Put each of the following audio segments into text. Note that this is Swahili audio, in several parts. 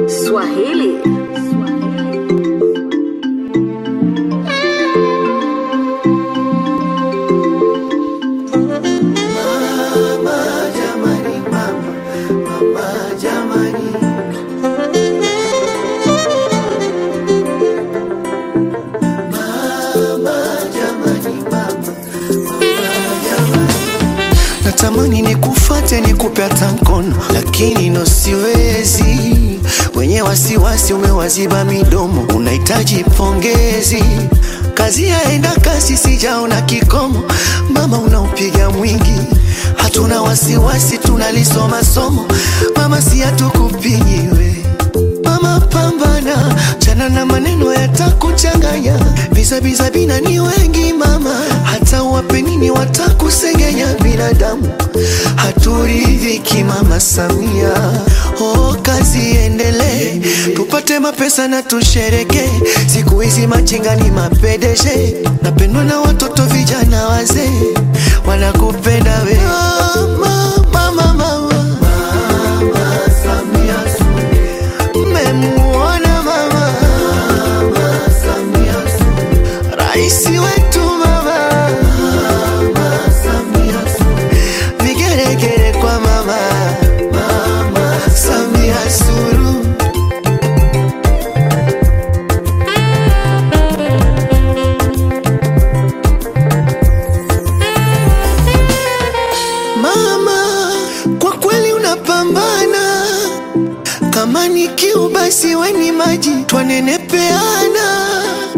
Swahili. Natamani nikufate nikupe hata mkono, lakini no siwezi. Wenye wasiwasi umewaziba midomo, unahitaji pongezi. Kazi yaenda kasi, sijaona kikomo. Mama unaupiga mwingi, hatuna wasiwasi, tunalisoma somo. Mama si hatukupigi we Mama pambana, chana na maneno yatakuchanganya. Bizabiza bina ni wengi mama, hata wape nini watakusengenya. Binadamu haturidhiki mama Samia. Oh, kazi iendelee, tupate mapesa na tushereke. Siku hizi machinga ni mapedeshe, napendwa na watoto vijana wazee, wanakupenda we mama, mama, mama. Mmemuona mama Raisi wetu mama Vigeregere kwa mama Samia Suluhu Mama, kwa kweli unapambana kama ni kiu basi weni maji twanenepeana.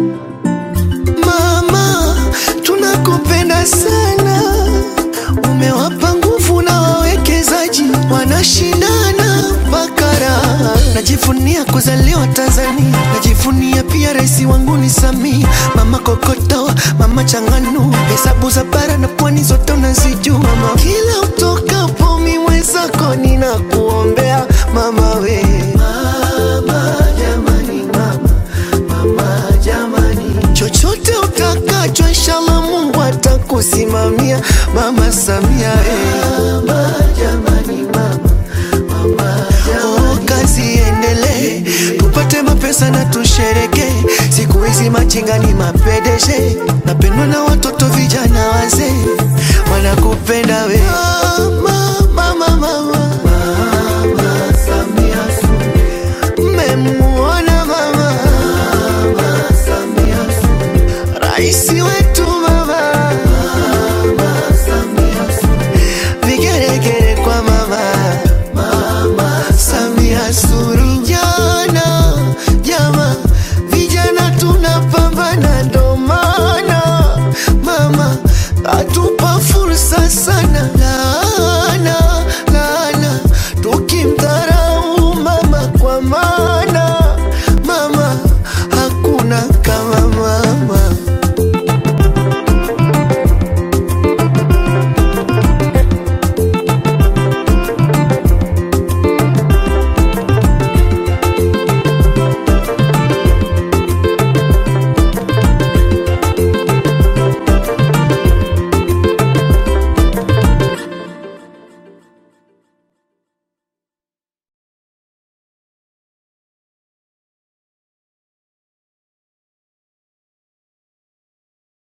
Mama, tunakupenda sana, umewapa nguvu na wawekezaji wanashindana bakara. Najivunia kuzaliwa Tanzania, najivunia pia rais wangu ni Samia. Mama kokoto, mama changanu, hesabu za bara na pwani zote unazijua. Mama, kila utokapo mimi zako ninakuombea mama we. Mama jamani, mama, mama jamani, chochote utakacho inshallah Mungu atakusimamia mama Samia eh. Mama jamani, mama, mama jamani. Oh, kazi iendelee, tupate mapesa na tushereke. Siku hizi machinga ni mapedeshe, napendwa na watoto vijana wazee, wanakupenda we